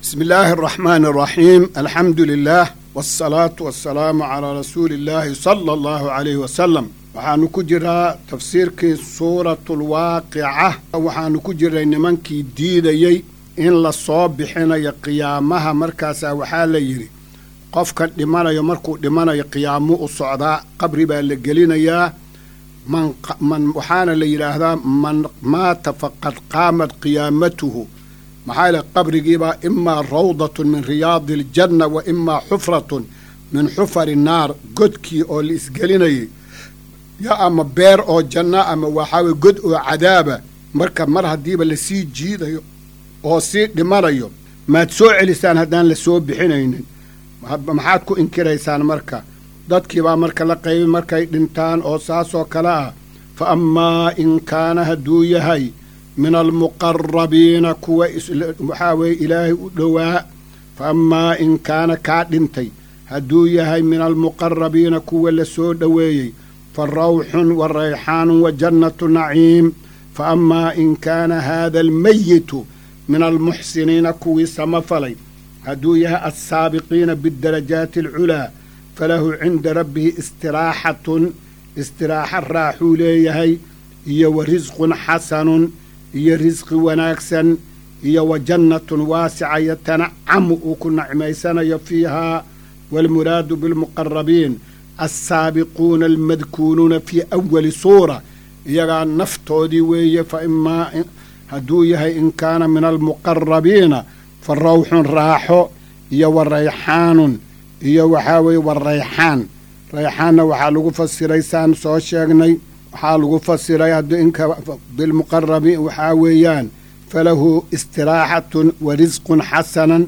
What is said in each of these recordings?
بسم الله الرحمن الرحيم الحمد لله والصلاة والسلام على رسول الله صلى الله عليه وسلم waxaanu ku jiraa tafsiirkii suuratulwaaqica waxaanu ku jiray nimankii diidayey in la soo bixinayo qiyaamaha markaasaa waxaa la yidhi qofkan dhimanayo markuu dhimanayo qiyaamo u socdaa qabri baa la gelinayaa man waxaana la yidhaahdaa man maata faqad qaamat qiyaamatuhu maxaa yile qabrigiibaa imaa rawdatun min riyaadi aljanna wa imaa xufratun min xufari naar godkii oo la isgelinayay ya ama beer oo janno ama waxaawe god oo cadaaba marka mar haddiiba lasii jiidayo oo sii dhimanayo maad soo celisaan haddaan la soo bixinaynin maxaad ku inkiraysaan marka dadkiibaa marka la qaybay markay dhintaan oo saasoo kale ah fa ammaa in kaana hadduu yahay min almuqarabiina kuwa waxaa weeye ilaahay u dhowaa fa ammaa in kaana kaa dhintay hadduu yahay min almuqarabiina kuwa la soo dhoweeyey fa rawxun wa rayxaanun wa jannatu naciim fa ammaa in kaana haada almayitu min almuxsiniina kuwii samafalay hadduu yahay alsaabiqiina biاdarajaati alculaa falahu cinda rabbihi istiraaxatun istiraaxa raaxuu leeyahay iyo wa risqun xasanun iyo risqi wanaagsan iyo wa jannatun waasica yatanacamu uu ku nacmaysanayo fiihaa waalmuraadu bilmuqarabiin alsaabiquuna almadkuunuuna fii awali suura iyagaa naftoodii weeye fa imaa hadduu yahay in kaana min almuqarabiina fa rawxun raaxo iyo wa rayxaanun iyo waxaa weeye wa rayxaan rayxaanna waxaa lagu fasiray saan soo sheegnay waxaa lagu fasiray haddii inka bilmuqarabiin waxaa weeyaan falahu istiraaxatun wa risqun xasanan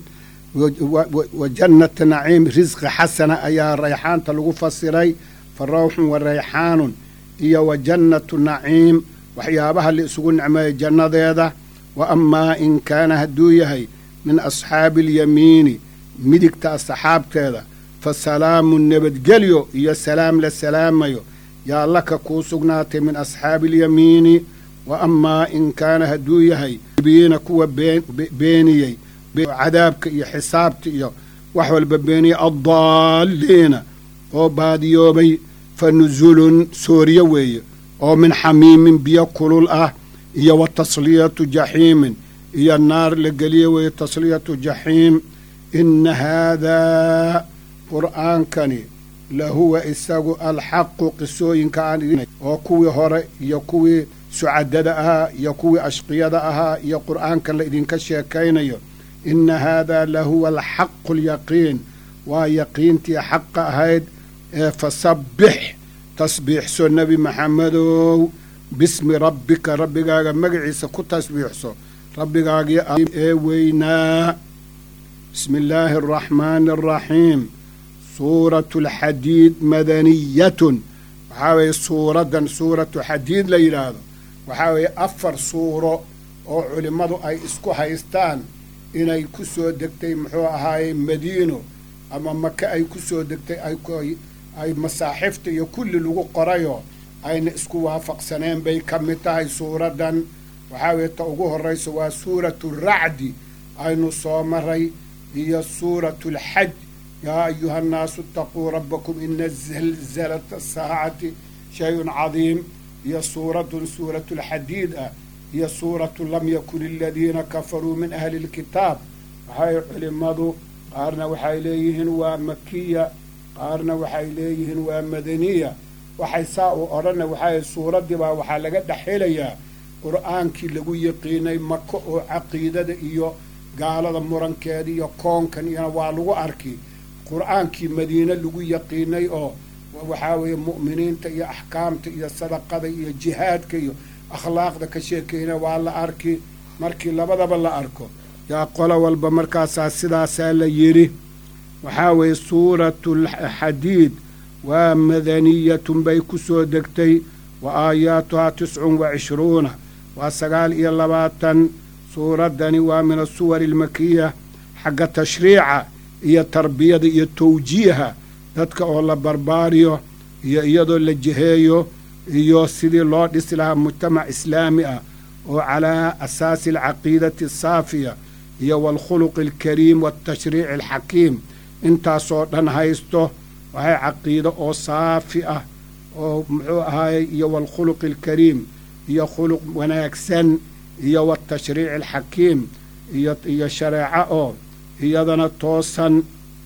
wa jannata naciim risqi xasana ayaa rayxaanta lagu fasiray fa rawxun wa rayxaanun iyo wa jannatu naciim waxyaabaha la isugu nicmeeya jannadeeda wa amaa in kaana hadduu yahay min asxaabi alyamiini midigta asxaabteeda fa salaamun nabadgelyo iyo salaam la salaamayo yaa laka kuu sugnaatay min asxaabi alyamiini wa amaa in kaana hadduu yahay biina kuwa beeniyey cadaabka iyo xisaabta iyo wax walba beeniyey addaalliina oo baadiyoobay fa nusulun sooriyo weeye oo min xamiimin biyo kulul ah iyo wa tasliyatu jaxiimin iyo naar la geliyo weeye tasliyatu jaxiim inna haadaa qur'aankani lahuwa isagu alxaqu qisooyinka aan oo kuwii hore iyo kuwii sucadada ahaa iyo kuwii ashqiyada ahaa iyo qur'aanka la idinka sheekaynayo inna haadaa lahuwa alxaqu alyaqiin waa yaqiintii xaqa ahayd ee fasabbix tasbiixso nebi maxamedow bismi rabbika rabbigaaga magaciisa ku tasbiixso rabbigaagii ee weynaa bismi illaahi araxmaani araxiim suuratu alxadiid madaniyatun waxaa weeye suuraddan suuratu xadiid la yidhaahdo waxaa weeye afar suuro oo culimmadu ay isku haystaan inay ku soo degtay muxuu ahaaye madiino ama maka ay ku soo degtay ay masaaxifta iyo kulli lagu qorayo ayna isku waafaqsaneen bay ka mid tahay suuraddan waxaa weeye ta ugu horraysa waa suuratu racdi aynu soo maray iyo suuratu alxaj yaa ayuha annaasu itaquu rabbakum ina zalzalata saacati shay-un cadiim iyo suuradun suuratu lxadiid ah iyo suuratu lam yakun aladiina kafaruu min ahli lkitaab waxay culimmadu qaarna waxay leeyihiin waa makiya qaarna waxay leeyihiin waa madaniya waxay saa u odhana waxay suuraddii baa waxaa laga dhex helayaa qur'aankii lagu yaqiinay mako oo caqiidada iyo gaalada murankeeda iyo koonkan iyona waa lagu arki qur'aankii madiine lagu yaqiinay oo waxaa weeye mu'miniinta iyo axkaamta iyo sadaqada iyo jihaadka iyo akhlaaqda ka sheekeyna waa la arki markii labadaba la arko yaa qolo walba markaasaa sidaasaa la yidhi waxaa weeye suuratu xadiid waa madaniyatun bay ku soo degtay wa aayaatuhaa tiscun wa cishruuna waa sagaal iyo labaatan suuraddani waa min asuwari almakiya xagga tashriica iyo tarbiyada iyo tawjiiha dadka oo la barbaariyo iyo iyadoo la jiheeyo iyo sidii loo dhisi lahaa mujtamac islaami ah oo calaa asaasi alcaqiidati asaafiya iyo waalkhuluqi alkariim waaltashriici alxakiim intaasoo dhan haysto waxay caqiido oo saafi ah oo muxuu ahaayey iyo waalkhuluqi alkariim iyo khuluq wanaagsan iyo waaltashriici alxakiim iyo iyo shareeco oo iyadana toosan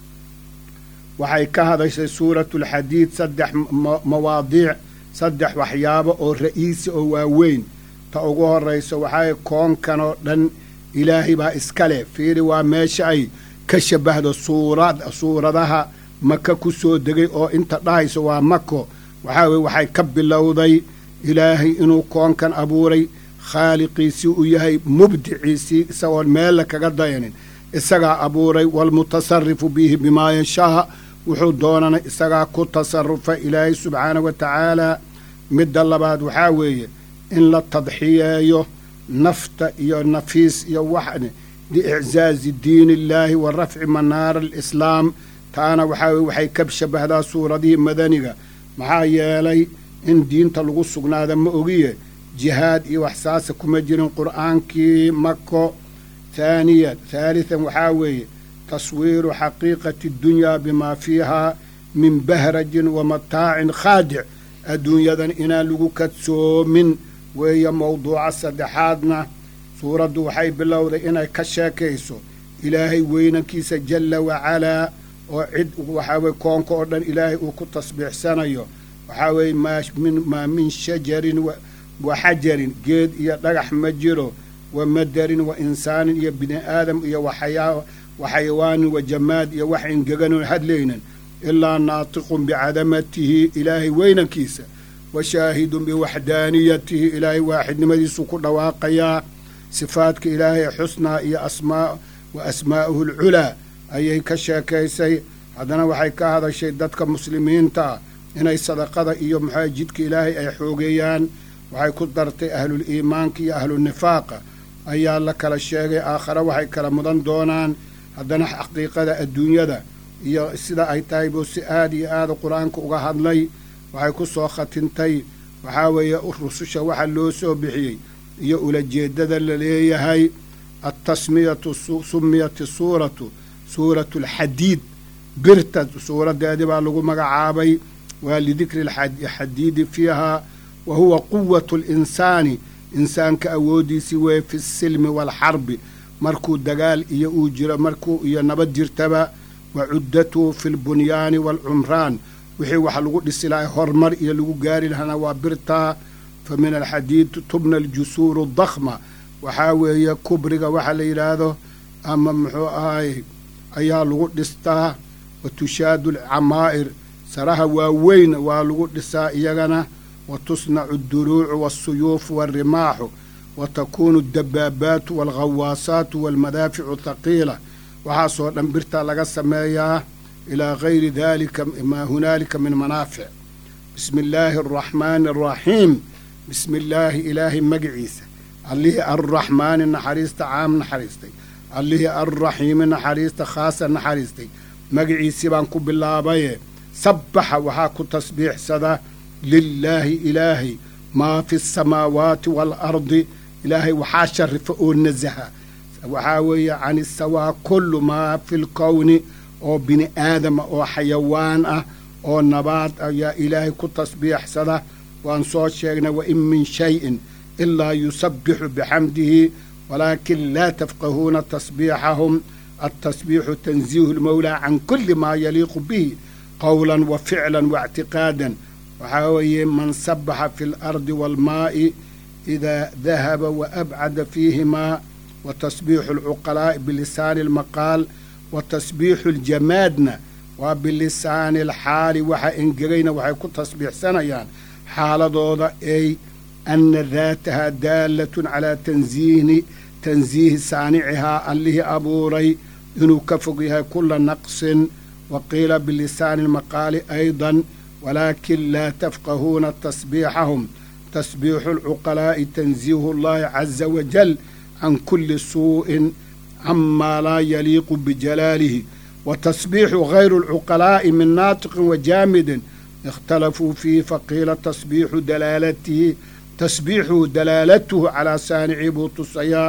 waxay ka hadashay suuratulxadiid saddex mawaadiic saddex waxyaabo oo ra'iisi oo waaweyn ta ugu horrayso waxay koonkan oo dhan ilaahay baa iska leh fiiri waa meesha ay ka shabbahdo suurad suuradaha maka ku soo degay oo inta dhahayso waa mako waxaa weye waxay ka bilowday ilaahay inuu koonkan abuuray khaaliqiisii u yahay mubdiciisii isagoon meella kaga dayanin isagaa abuuray waalmutasarifu bihi bimaa yashaa wuxuu doonana isagaa ku tasarufa ilaahay subxaanahu wa tacaalaa midda labaad waxaa weeye in la tadxiyeeyo nafta iyo nafiis iyo wax liiczaazi diini illaahi wa rafci manaara alislaam taana waxaa weye waxay ka shabbahdaa suuradihii madaniga maxaa yeelay in diinta lagu sugnaada ma ogiye jihaad iyo wax saasa kuma jirin qur'aankii mako haaniyan haalitan waxaa weeye taswiiru xaqiiqati dunyaa bimaa fiihaa min bahrajin wa mataacin khaadic adduunyadan inaan lagu kadsoomin weeye mowduuca saddexaadna suuraddu waxay bilowday inay ka sheekayso ilaahay weynankiisa jalla wacalaa oo cid waxaa weye koonka oo dhan ilaahay uu ku tasbiixsanayo waxaa weeye maa min shajarin wa xajarin geed iyo dhagax ma jiro wa madarin wa insaanin iyo bini aadam iyo waxayawaanin wa jamaad iyo wax ingeganoon hadlaynan ilaa naatiqun bicadamatihi ilaahay weynankiisa wa shaahidun biwaxdaaniyatihi ilaahay waaxidnimadiisu ku dhawaaqayaa sifaadka ilaahay xusnaa iyo asmaa wa asmaa'uhu alculaa ayay ka sheekaysay haddana waxay ka hadashay dadka muslimiinta ah inay sadaqada iyo maxaa jidka ilaahay ay xoogeeyaan waxay ku dartay ahlul iimaanka iyo ahlunifaaqa ayaa la kala sheegay aakhare waxay kala mudan doonaan haddana xaqiiqada adduunyada iyo sida ay tahay buu si aad iyo aada qur-aanka uga hadlay waxay ku soo khatintay waxaa weeye rususha waxa loo soo bixiyey iyo ulajeeddada la leeyahay altasmiyatu sumiyat suuratu suuratu alxadiid birta suuraddeedii baa lagu magacaabay waa lidikri alxadiidi fiihaa wa huwa quwatu linsaani insaanka awooddiisii weeye fi silmi waalxarbi markuu dagaal iyo uu jiro markuu iyo nabad jirtaba wa cuddatuhu fi lbunyaani waalcumraan wixii wax lagu dhisi lahay horumar iyo lagu gaari lahana waa birtaa fa min alxadiid tubna aljusuuru dakhma waxaa weeye kubriga waxa la yidhaahdo ama muxuu ahay ayaa lagu dhistaa wa tushaadu alcamaa'ir saraha waaweyn waa lagu dhisaa iyagana wa tusnacu adduruucu waasuyuufu waarimaaxu wa takuunu addabaabaatu waalghawaasaatu waalmadaaficu thaqiila waxaasoo dhan birtaa laga sameeyaa ilaa gayri daalika maa hunaalika min manaafic bismi illaahi araxmaani araxiim bismi illaahi ilaahay magiciisa allihii arraxmaani naxariista caam naxariistay allihii arraxiimi naxariista khaasa naxariistay magiciisii baan ku bilaabaye sabbaxa waxaa ku tasbiixsada lilaahi ilaahay maa fi asamaawaati waalardi ilaahay waxaa sharifa oo nasaha waxaa weeye can isawaa kullu maa fi lkowni oo bini aadama oo xayawaan ah oo nabaad ayaa ilaahay ku tasbiixsada waan soo sheegnay wa in min shayin ilaa yusabbixu bixamdihi walaakin laa tafqahuuna tasbiixahum altasbiixu tanziihu lmowlaa can kulli maa yaliiqu bihi qowlan wa ficlan wa ictiqaadan waxaa weeye man sabaxa fi alardi waalmaa'i idaa dahaba wa abcada fiihimaa wa tasbiixu alcuqalaa'i bilisaani almaqaal wa tasbiixu aljamaadna waa bilisaani alxaali waxa engegayna waxay ku tasbiixsanayaan xaaladooda ay ana daataha daalatun calaa tanziihni tansiihi saanicihaa allihii abuuray inuu ka fog yahay kula naqsin wa qiila bilisaani almaqaali aydan walaakin laa tafqahuuna tasbiixahum tasbiixu alcuqalaa'i tansiihu allahi caza wajal can kulli suu'in camaa laa yaliiqu bijalaalihi wa tasbiixu gayru alcuqalaa'i min naatiqin wa jaamidin ikhtalafuu fiihi faqiila tasbiixu dalaalatihi tasbiixuhu dalaalatuhu calaa saanicii buu tusayaa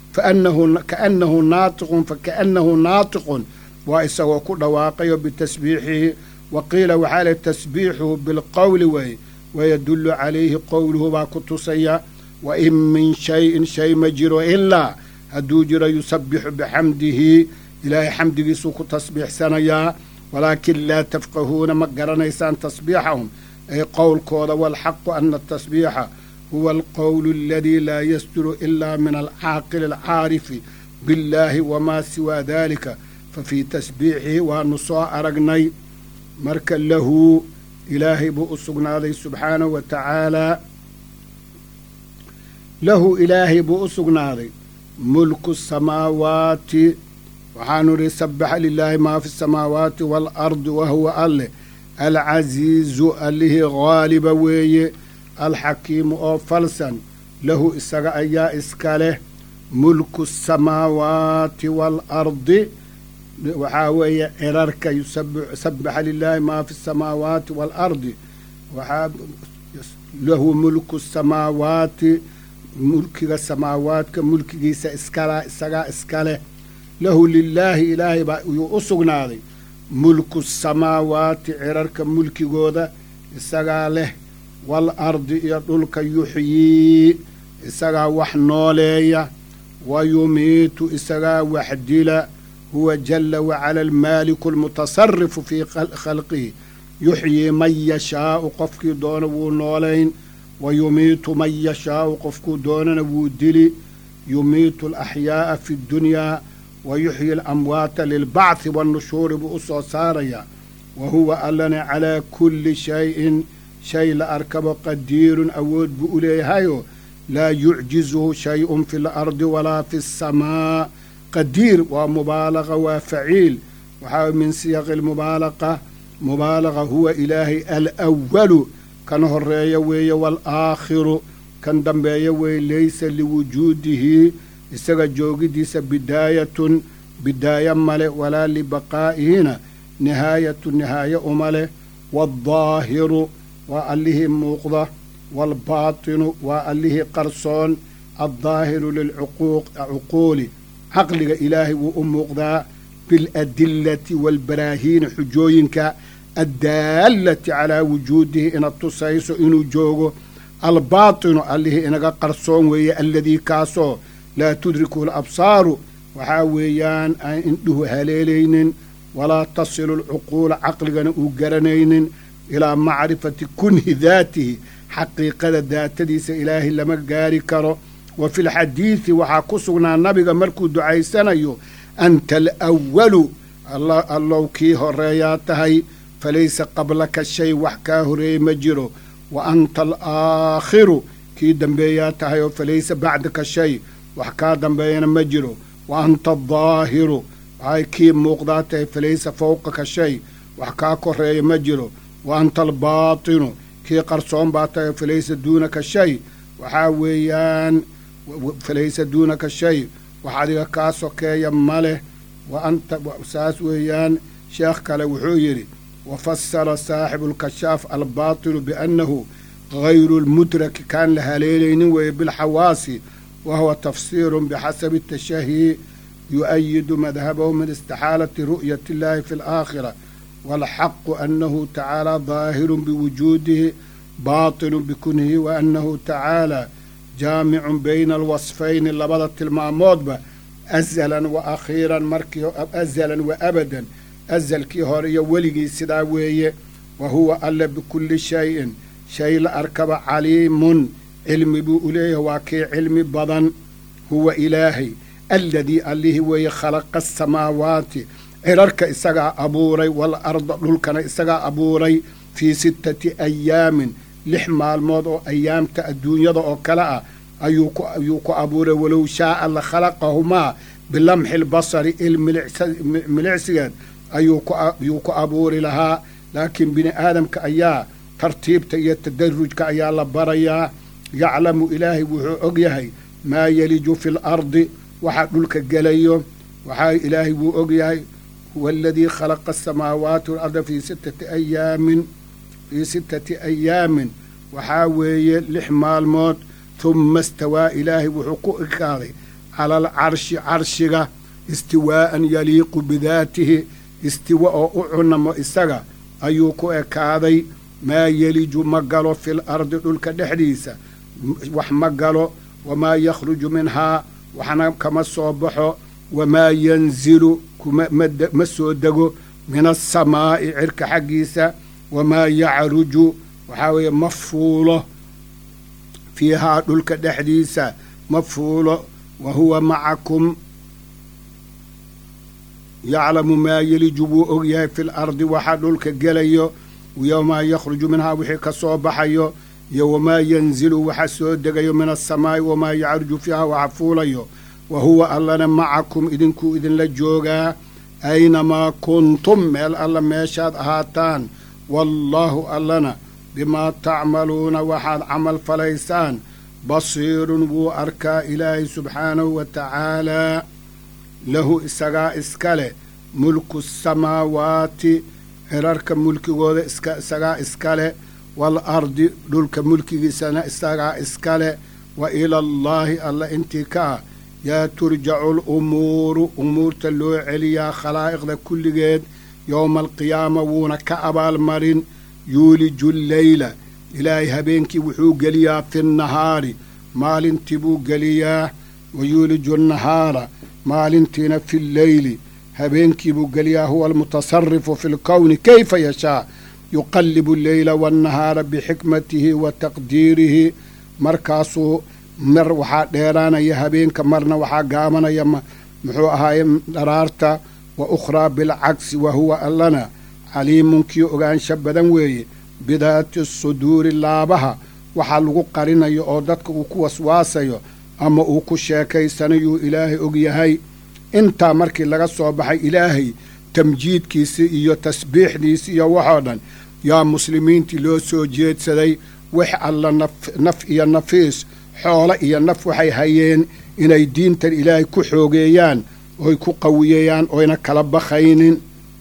kaannahu naatiqun fakaannahu naatiqun waa isagoo ku dhawaaqayo bitasbiixihi wa qiila waxaa leh tasbiixuhu bilqowli weeye wayadullu calayhi qowluhu baa ku tusaya wa in min shayin shay ma jiro ilaa hadduu jiro yusabbixu bixamdihi ilaahay xamdigiisuu ku tasbiixsanayaa walaakin laa tafqahuuna ma garanaysaan tasbiixahum ay qowlkooda waalxaqu ana atasbiixa huwa alqowlu aladii laa yasduru ilaa min alcaaqili alcaarifi biاllaahi wamaa siwaa dalika fa fii tasbiixihi waanu soo aragnay marka lahu ilaahay buu u sugnaaday subxaanahu wa tacaalaa lahu ilaahay buu u sugnaaday mulku samaawaati waxaanu idhi sabaxa lilaahi maa fi samaawaati waalardi wa huwa alleh alcasiizu allihii haaliba weeye alxakiimu oo falsan lahu isaga ayaa iska leh mulku asamaawaati waalardi waxaa weeye cirarka sabaxa lilaahi maa fi samaawaati waalardi waxaa lahu mulku samaawaati mulkiga samaawaadka mulkigiisa iskala isagaa iska leh lahu lilaahi ilaahay baa yuu u sugnaaday mulku samaawaati cirarka mulkigooda isagaa leh waalardi iyo dhulka yuxyii isagaa wax nooleeya wa yumiitu isagaa wax dila huwa jala wacala almaaliku almutasarifu fii khalqihi yuxyii man yashaau qofkii doona wuu noolayn wa yumiitu man yashaau qofkuu doonana wuu dili yumiitu alaxyaa'a fi ddunyaa wa yuxyi alamwaata lilbacthi wannushuuri buu u soo saarayaa wa huwa allana calaa kulli shayin shay la arkabo qadiirun awood buu u leeyahayoo laa yucjizuhu shay-un fi lardi walaa fi asamaa qadiir waa mubaalaqa waa faciil waxaa min siyaqi almubaalaqa mubaalaqa huwa ilaahay alwalu kan horeeya weeye waalaakhiru kan dambeeya weeye laysa liwujuudihi isaga joogidiisa bidaayatun bidaayo male walaa libaqaa'ihina nihaayatu nihaaye uma leh waaddaahiru waa allihii muuqda waalbaatinu waa allihii qarsoon addaahiru lilcuquuli caqliga ilaahay wuu u muuqdaa biladillati waalbaraahiini xujooyinka addaallati calaa wujuudihi ina tusayso inuu joogo albaatinu allihii inaga qarsoon weeye alladii kaasoo laa tudriku alabsaaru waxaa weeyaan aan indhuhu haleelaynin walaa tasilu alcuquula caqligana uu garanaynin ilaa macrifati kunhi daatihi xaqiiqada daatadiisa ilaahay lama gaari karo wa fi lxadiidi waxaa ku sugnaa nabiga markuu ducaysanayo anta alwalu allow kii horeeyaa tahay falaysa qablaka shay wax kaa horeeyey ma jiro wa anta alaakhiru kii dambeeyaa tahay oo falaysa bacdaka shay wax kaa dambeeyana ma jiro wa anta adaahiru waxay kii muuqdaa tahay falaysa fowqaka shay wax kaa koreeya ma jiro wa anta albaatinu kii qarsoon baa tahay falaysa duunaka shay waxaa weeyaan falaysa duunaka shay wax adiga kaa sokeeya ma leh wa anta saas weeyaan sheekh kale wuxuu yidhi wa fasara saaxibu lkashaaf albaatilu biannahu gayru lmudraki kaan la haleelaynin weeye bilxawaasi wa huwa tafsiirun bixasabi tashahi yu'ayidu madhabahu min istixaalati ru'yati illahi fi alaakhira waalxaqu annahu tacaala daahirun biwujuudihi baatilun bikunhihi wa annahu tacaala jaamicun bayna alwasfayni labada tilmaamoodba azalan wa akhiiran markii azalan wa abadan azalkii hore iyo weligii sidaa weeye wa huwa alle bikulli shayin shay la arkaba caliimun cilmi buu u leeyahay waa kii cilmi badan huwa ilaahay alladii allihii weeye khalaqa asamaawaati cirarka isagaa abuuray waalarda dhulkana isagaa abuuray fii sittati ayaamin lix maalmood oo ayaamta adduunyada oo kale ah ayuu ku abuuray walow shaaa la khalaqahumaa bilamxi lbasari il milicsigeed ayuu ku abuuri lahaa laakiin bini aadamka ayaa tartiibta iyo tadarujka ayaa la barayaa yaclamu ilaahay wuxuu og yahay maa yeliju fi lardi waxa dhulka gelayo waxaa ilaahay wuu og yahay huwa aladii khalaqa asamaawaati walarda fii sittati ayaamin fii sittati ayaamin waxaa weeye lix maalmood humma istawaa ilaahay wuxuu ku ekaaday cala alcarshi carshiga istiwaa'an yaliiqu bidaatihi istiwa oo u cunamo isaga ayuu ku ekaaday maa yeliju ma galo fil ardi dhulka dhexdiisa wax ma galo wamaa yakhruju minhaa waxna kama soo baxo wamaa yanzilu ma soo dego min asamaa'i cirka xaggiisa wamaa yacruju waxaa weeye ma fuulo fiihaa dhulka dhexdiisa ma fuulo wa huwa macakum yaclamu maa yeliju wuu og yahay fi lardi waxa dhulka gelayo wamaa yakhruju minhaa wixii ka soo baxayo iyo wamaa yanzilu waxa soo degayo min asamaa'i wamaa yacruju fiihaa waxa fuulayo wa huwa allana macakum idinkuu idinla joogaa aynamaa kuntum meel alla meeshaad ahaataan wallaahu allana bimaa tacmaluuna waxaad camal falaysaan basiirun wuu arkaa ilaahay subxaanahu wa tacaalaa lahu isagaa iska leh mulku samaawaati cirarka mulkigooda isagaa iska leh waalardi dhulka mulkigiisana isagaa iska leh wa ilallaahi alla intii ka ah yaa turjacu lumuuru umuurta loo celiyaa khalaa'iqda kulligeed yowma alqiyaama wuuna ka abaalmarin yuuliju lleyla ilaahay habeenkii wuxuu geliyaa fi nnahaari maalintii buu geliyaa wa yuuliju annahaara maalintiina fi lleyli habeenkii buu geliyaa huwa almutasarifu fi lkowni kayfa yashaa yuqallibu alleyla waannahaara bixikmatihi wa taqdiirihi markaasuu mar waxaa dheeraanaya habeenka marna waxaa gaabanaya muxuu ahaaye dharaarta wa ukhraa bilcagsi wa huwa allana caliimun kii ogaansha badan weeye bidaati suduuri laabaha waxaa lagu qarinayo oo dadka uu ku waswaasayo ama uu ku sheekaysanayuu ilaahay og yahay intaa markii laga soo baxay ilaahay tamjiidkiisii iyo tasbiixdiisii iyo waxoo dhan yaa muslimiintii loo soo jeedsaday wax alla naf iyo nafiis xoolo iyo naf waxay hayeen inay diintan ilaahay ku xoogeeyaan oy ku qawiyeeyaan oyna kala bakhaynin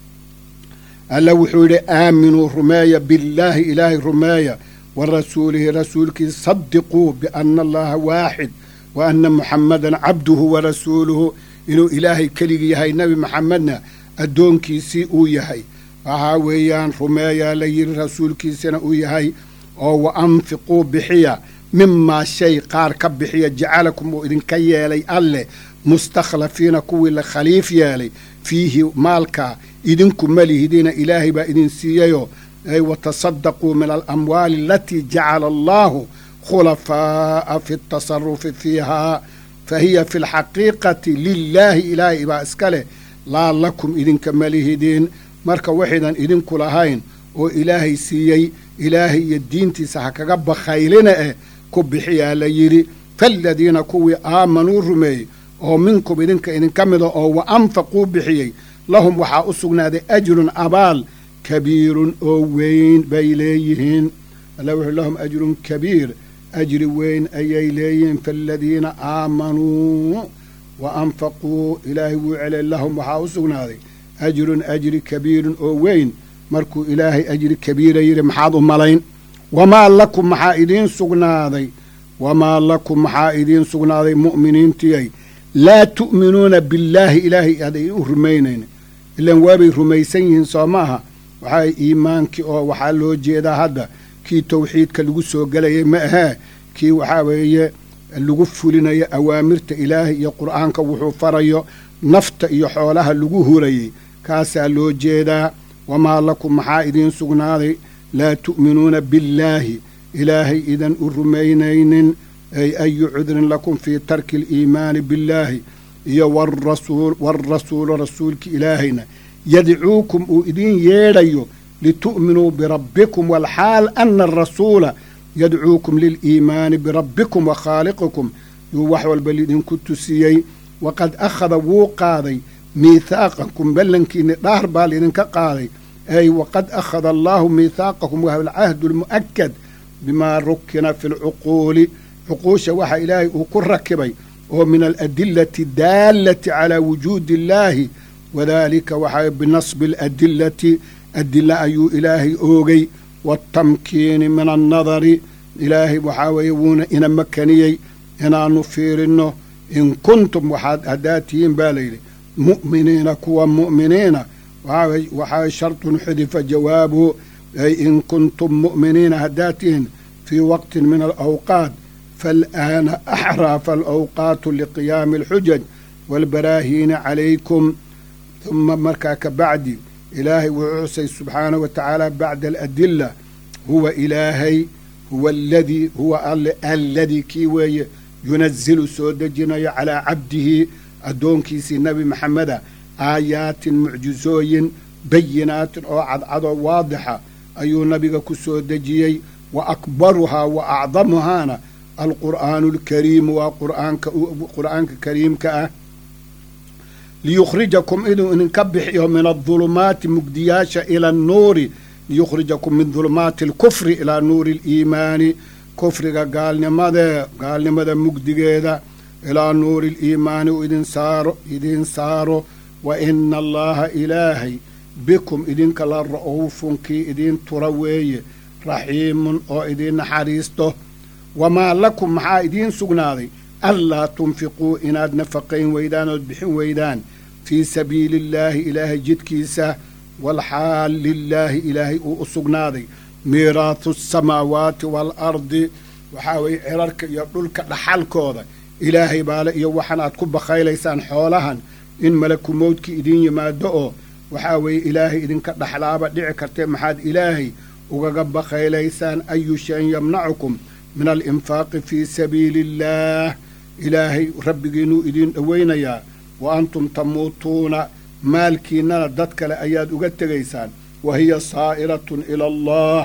alla wuxuu yidhi aaminuu rumeeya billaahi ilaahay rumeeya wa rasuulihi rasuulkiisa sadiquu bianna allaha waaxid wa anna muxammadan cabduhu wa rasuuluhu inuu ilaahay keligi yahay nebi maxamedna addoonkiisii uu yahay waxaa weeyaan rumeeyaa la yidhi rasuulkiisina uu yahay oo wa anfiquu bixiya mimaa shay qaar ka bixiya jacalakum uu idinka yeelay alleh mustakhlafiina kuwii la khaliif yeelay fiihi maalkaa idinku malihidiina ilaahay baa idin siiyeyoo ay watasadaquu min alamwaali alatii jacala allaahu khulafaa'a fi tasarufi fiihaa fa hiya fi lxaqiiqati lilaahi ilaahay baa iska leh laa lakum idinka malihidiin marka waxaydan idinku lahayn oo ilaahay siiyey ilaahay iyo diintiisa ha kaga bakhaylina eh ku bixiyaa la yidhi faaladiina kuwii aamanuu rumeeyey oo minkum idinka idinka mida oo wa anfaquu bixiyey lahum waxaa u sugnaaday ajrun abaal kabiirun oo weyn bay leeyihiin alla wuxuu lahum ajrun kabiir ajri weyn ayay leeyihiin faaladiina aamanuu wa anfaquu ilaahay wuu celey lahum waxaa u sugnaaday ajrun ajri kabiirun oo weyn markuu ilaahay ajri kabiira yidhi maxaad u malayn wamaa lakum maxaa idiin sugnaaday wamaa lakum maxaa idiin sugnaaday mu'miniintiyay laa tu'minuuna billaahi ilaahay aaday u rumaynayn ilaan waabay rumaysan yihiin soo maaha waxaa iimaankii oo waxaa loo jeedaa hadda kii tawxiidka lagu soo gelayay ma ahee kii waxaa weeye lagu fulinayo awaamirta ilaahay iyo qur'aanka wuxuu farayo nafta iyo xoolaha lagu hurayey kaasaa loo jeedaa wamaa lakum maxaa idiin sugnaaday laa tu'minuuna billaahi ilaahay idan u rumaynaynin ay ayu cudrin lakum fii tarki aliimaani billaahi iyo waalrasuulu rasuulki ilaahayna yadcuukum uu idiin yeedhayo litu'minuu birabbikum walxaal ana arasuula yadcuukum liliimaani birabbikum wa khaaliqikum yuu wax walba lidinku tusiyey waqad akhada wuu qaaday miithaaqakum ballankiinni dhaar baa lidinka qaaday ay waqad akhada allaahu miithaaqakum wahuwa alcahdu almu'akad bimaa rukina fi lcuquuli cuquusha waxaa ilaahay uu ku rakibay oo min aladilati daallati calaa wujuudi illaahi wadaalika waxaa binasbi aladilati adila ayuu ilaahay oogay waatamkiini min annadari ilaahay waxaa weeye wuuna ina makaniyey inaannu fiirinno in kuntum waxaad haddaad tihiin baa layidhi mu'miniina kuwa mu'miniina waxaa shartun xudifa jawaabu ay in kuntum mu'miniina haddaad tihiin fii waqtin min alawqaat faalaana axraa faalawqaatu liqiyaami alxujaj waalbaraahiina calaykum huma markaa ka bacdi ilaahay wuxuu xusay subxaanahu wa tacaala bacda aladila huwa ilaahay huwa aladii huwa alle alladii kii weeye yunazilu soo dejinayo calaa cabdihi addoonkiisii nebi maxameda aayaatin mucjizooyin bayinaatin oo cadcadoo waadixa ayuu nabiga ku soo dejiyey wa akbaruhaa wa acdamuhaana alqur'aanu alkariimu waa qur'aanka qur'aanka kariimka ah liyukhrijakum inuu idinka bixiyo min adulumaati mugdiyaasha ila annuuri liyukhrijakum min dulumaati alkufri ilaa nuuri aliimaani kufriga gaalnimadee gaalnimada mugdigeeda ilaa nuuri aliimaani u idin saaro idiin saaro wa ina allaha ilaahay bikum idinka la ra'uufun kii idiin tura weeye raxiimun oo idiin naxariisto wamaa lakum maxaa idiin sugnaaday anlaa tunfiquu inaad nafaqayn weydaan ood bixin weydaan fii sabiili illaahi ilaahay jidkiisa walxaal lilaahi ilaahay uu u sugnaaday miiraahu asamaawaati waalardi waxaa weeye cirarka iyo dhulka dhaxalkooda ilaahay baale iyo waxan aad ku bakhaylaysaan xoolahan in malaku mowdki idiin yimaado oo waxaa weeye ilaahay idinka dhaxlaaba dhici kartee maxaad ilaahay ugaga bakhaylaysaan ayu shayin yamnacukum min alinfaaqi fii sabiili illaah ilaahay rabbigiinuu idiin dhowaynayaa wa antum tamuutuuna maalkiinnana dad kale ayaad uga tegaysaan wa hiya saa'iratun ila allah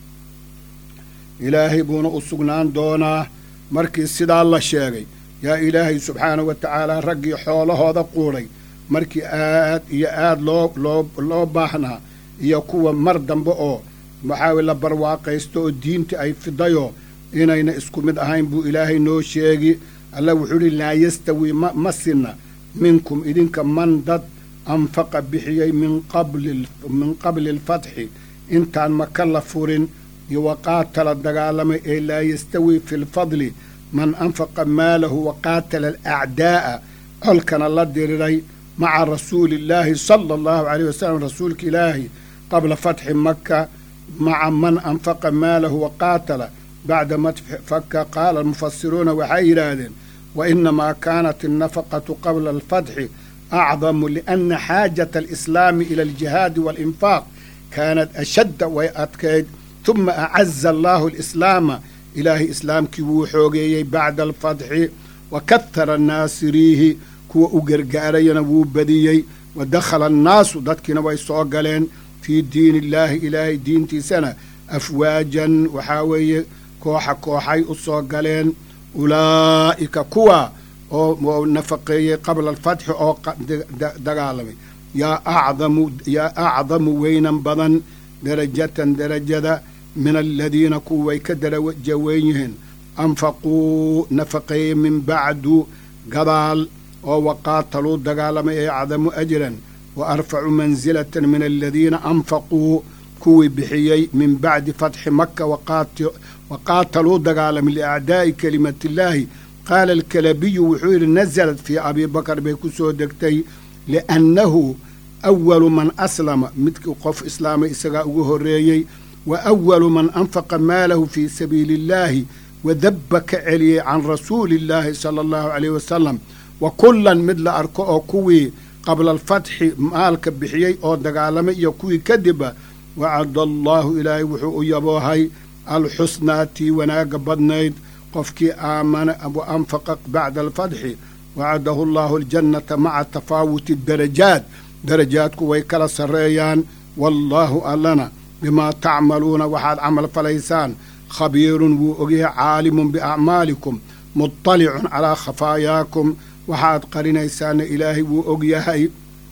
ilaahay buuna u sugnaan doonaa markii sidaa la sheegay yaa ilaahay subxaanahu wa tacaala raggii xoolahooda quudhay markii aad iyo aad loo loo loo baahnaa iyo kuwa mar dambe oo waxaa la barwaaqaysto oo diinta ay fidayoo inayna isku mid ahayn buu ilaahay noo sheegi alla wuxuu idhi laa yastawi ma ma sinna minkum idinka man dad anfaqa bixiyey min qabli min qabli alfatxi intaan maka la furin iyo waqaatala dagaalamay ee laa yastawi fi lfadli man anfaqa maalahu waqaatala alacdaa'a colkana la diriray maca rasuuli illaahi sala allahu caleyh wasalam rasuulka ilaahi qabla fatxi maka maca man anfaqa maalahu waqaatala bacda madfaka qaala almufasiruuna waxay yidhaahdeen wa inamaa kaanat annafaqatu qabla alfatxi acdamu liana xaajata alislaami ila aljihaadi waalinfaaq kaanat ashadda way adkayd tuma acaza allaahu alislaama ilaahay islaamkii wuu xoogeeyey bacda alfatxi wa kahara annaasiriihi kuwa u gargaarayana wuu badiyey wa dakhala annaasu dadkiina way soo galeen fii diini illaahi ilaahay diintiisana afwaajan waxaa weeye kooxa kooxay u soo galeen ulaa'ika kuwa oo nafaqeeyey qabla alfatxi oo dagaalamay yaa acdamu yaa acdamu weynan badan darajatan darajada min aladiina kuwa way ka daraja weyn yihiin anfaquu nafaqeeyey min bacdu gadaal oo waqaataluu dagaalamay ee acdamu ajran wa arfacu mansilatan min aladiina anfaquu kuwii bixiyey min bacdi fatxi maka waqaataluu dagaalamay liacdaa'i kelimatiillaahi qaala alkalabiyu wuxuu yidhi nasalad fii abii bakar bay ku soo degtay liannahu awalu man aslama midkii qof islaamay isagaa ugu horreeyey wa awalu man anfaqa maalahu fii sabiili illaahi wadabba ka celiyey can rasuuli illaahi sala allahu caleyh wasalam wa kullan mid la arko oo kuwii qabla alfatxi maalka bixiyey oo dagaalamay iyo kuwii kadibba wacada allaahu ilaahay wuxuu u yaboohay alxusnaa tii wanaagga badnayd qofkii aamana wa anfaqa bacda alfatxi wacadahu allaahu aljannata maca tafaawuti darajaat darajaadku way kala sarreeyaan wallaahu allana bimaa tacmaluuna waxaad camal falaysaan khabiirun wuu ogyahay caalimun biacmaalikum muطalicun calaa khafaayaakum waxaad qarinaysaana ilaahay wuu ogyahay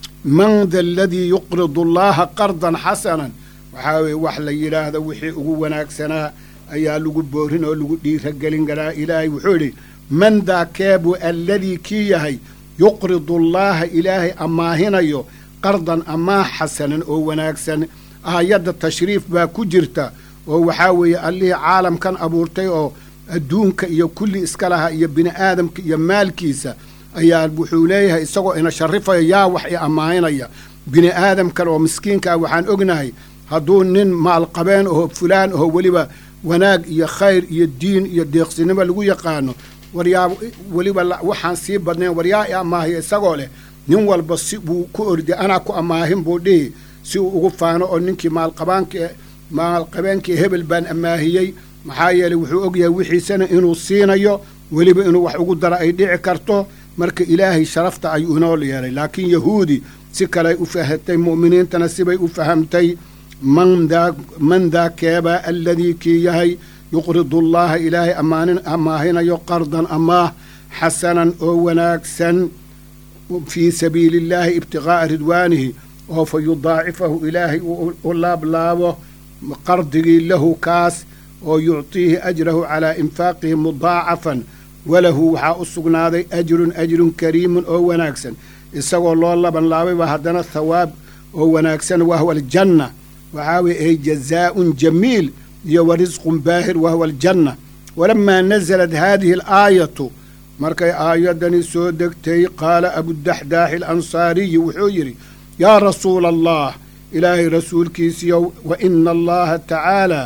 man da aladii yuqridu allaha qardan xasanan waxaa weeye wax la yidhaahdo wixii ugu wanaagsanaa ayaa lagu boorin oo lagu dhiiragelin karaa ilaahay wuxuu idhi man daa keebuu alladii kii yahay yuqridu allaaha ilaahay ammaahinayo qardan amaah xasanan oo wanaagsan aayadda tashriif baa ku jirta oo waxaa weeye allihii caalamkan abuurtay oo adduunka iyo kulli iska laha iyo bini aadamka iyo maalkiisa ayaa wuxuu leeyahay isagoo ina sharifaya yaa wax i ammaanaya bini aadamkan oo miskiinka ah waxaan ognahay hadduu nin maalqabeen oho fulaan oho weliba wanaag iyo khayr iyo diin iyo deeqsinimo lagu yaqaano waryaa weliba waxaan sii badnayn waryaa i amaahiya isagoo leh nin walba si buu ku orday anaa ku amaahin buu dhihi si uu ugu faano oo ninkii maalqabaanka maalqabeenkii hebel baan amaahiyey maxaa yeeley wuxuu ogyahay wixiisana inuu siinayo weliba inuu wax ugu daro ay dhici karto marka ilaahay sharafta ayuu inoo yeelay laakiin yahuudi si kaley u fahatay mu'miniintana sibay u fahamtay man daa keebaa aladii kii yahay yuqridu llaha ilaahay amaahinayo qardan amaah xasanan oo wanaagsan fii sabiili illaahi ibtiqaa'a ridwaanihi oo fa yudaacifahu ilaahay u laablaabo qardigii lahu kaas oo yuctiihi ajrahu calaa infaaqihi mudaacafan walahu waxaa u sugnaaday ajrun ajrun kariimun oo wanaagsan isagoo loo laban laabayba haddana thawaab oo wanaagsan wahwa aljanna waxaa weye ay jazaa'un jamiil iyo wa risqun baahir wahwa aljanna walamaa nasalat haadihi alaayatu markay aayaddani soo degtay qaala abudaxdaaxi alansaariyi wuxuu yidhi yaa rasuula allah ilaahay rasuulkiisiyow wa ina allaha tacaala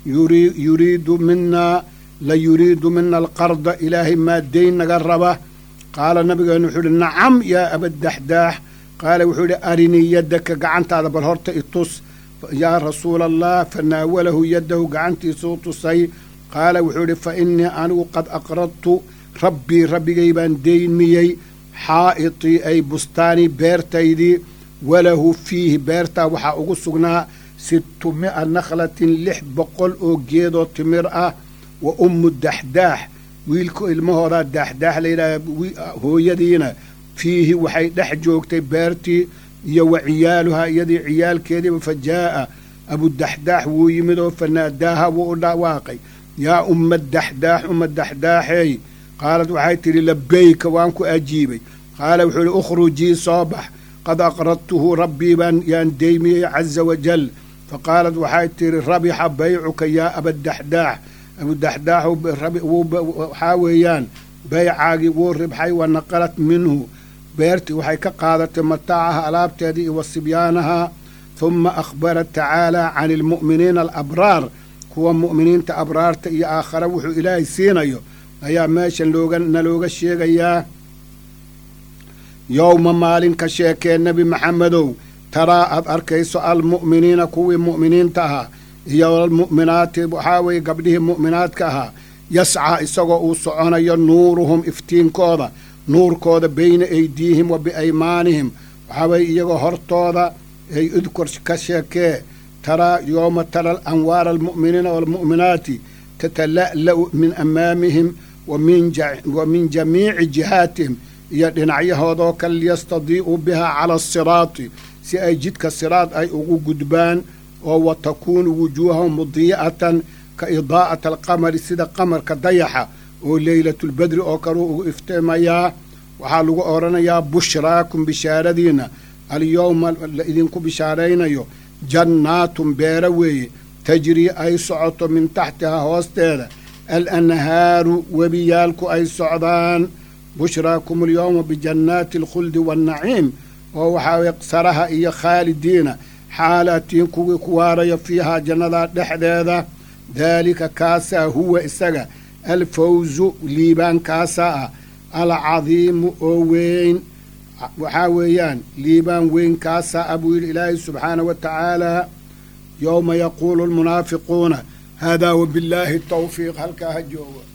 yuriidu minaa la yuriidu mina alqarda ilaahay maa dayn naga raba qaala nabigeenu wuxuu ihi nacam yaa abadaxdaax qaala wuxuu idhi arinii yaddaka gacantaada bal horta itus yaa rasuula allah fanaawalahu yaddahu gacantiisuu tusay qaala wuxuu idhi fa innii anigu qad aqradtu rabbii rabbigay baan deynmiyey xaa'itii ay bustaanii beertaydii walahu fiihi beertaa waxaa ugu sugnaa sittu mi'a nakhlatin lix boqol oo geedoo timir ah wa ummu daxdaax wiilka ilmahoodaa daaxdaax layidhahda hooyadiina fiihi waxay dhex joogtay beertii iyo wa ciyaaluhaa iyadii ciyaalkeediiba fa jaa'a abudaxdaax wuu yimid oo fanaadaaha wuu u dhawaaqay yaa umma daxdaax umma daxdaaxeey qaalad waxay tidhi labayka waan ku ajiibay qaala wuxuu idhi ukhrujii soo bax qad aqradtuhu rabbii baan yaan deymiyey caza wajal fa qaalad waxay tidhi rabixa baycuka yaa abadaxdaax abudaxdaax waxaa weeyaan baycaagii wuu ribxay wa naqalat minhu beertii waxay ka qaadatay mataacaha alaabteedii iyo wa sibyaanaha huma akhbarat tacaala can ilmu'miniina alabraar kuwa mu'miniinta abraarta iyo aakhare wuxuu ilaahay siinayo ayaa meeshan looga nalooga sheegayaa yowma maalin ka sheekee nebi maxamedow taraa aad arkayso almu'miniina kuwii mu'miniinta ahaa iyo almu'minaati waxaa weeye gabdhihii mu'minaadka ahaa yascaa isagoo uu soconayo nuuruhum iftiinkooda nuurkooda beyna aydiihim wa biaymaanihim waxaa weye iyagoo hortooda ay udkur ka sheekee taraa yooma tara anwaara almu'miniina waalmu'minaati tatala'la'u min amaamihim wa min jamiici jihaatihim iyo dhinacyahoodoo kale liyastadii'uu bihaa cala asiraati si ay jidka siraad ay ugu gudbaan oo wa takuunu wujuuhahum mudii'atan ka idaa'ati alqamari sida qamarka dayaxa oo leylatulbedri oo kaleu ugu iftiimayaa waxaa lagu odhanayaa bushraakum bishaaradiinna alyowma la idinku bishaaraynayo jannaatun beera weeye tajrii ay socoto min taxtihaa hoosteeda alanhaaru webiyaalku ay socdaan bushraakum alyowma bijannaati alkhuldi waannaciim oo waxaa weye saraha iyo khaalidiina xaalaatiin kuwii ku waarayo fiihaa jannadaa dhexdeeda daalika kaasaa huwa isaga alfawzu liibaan kaasaa ah alcadiimu oo weyn waxaa weeyaan liibaan weyn kaasaa ah buu yidhi ilaahay subxaanah wa tacaalaa yowma yaquulu almunaafiquuna haadaa wabillaahi tawfiiq halkaa ha joogo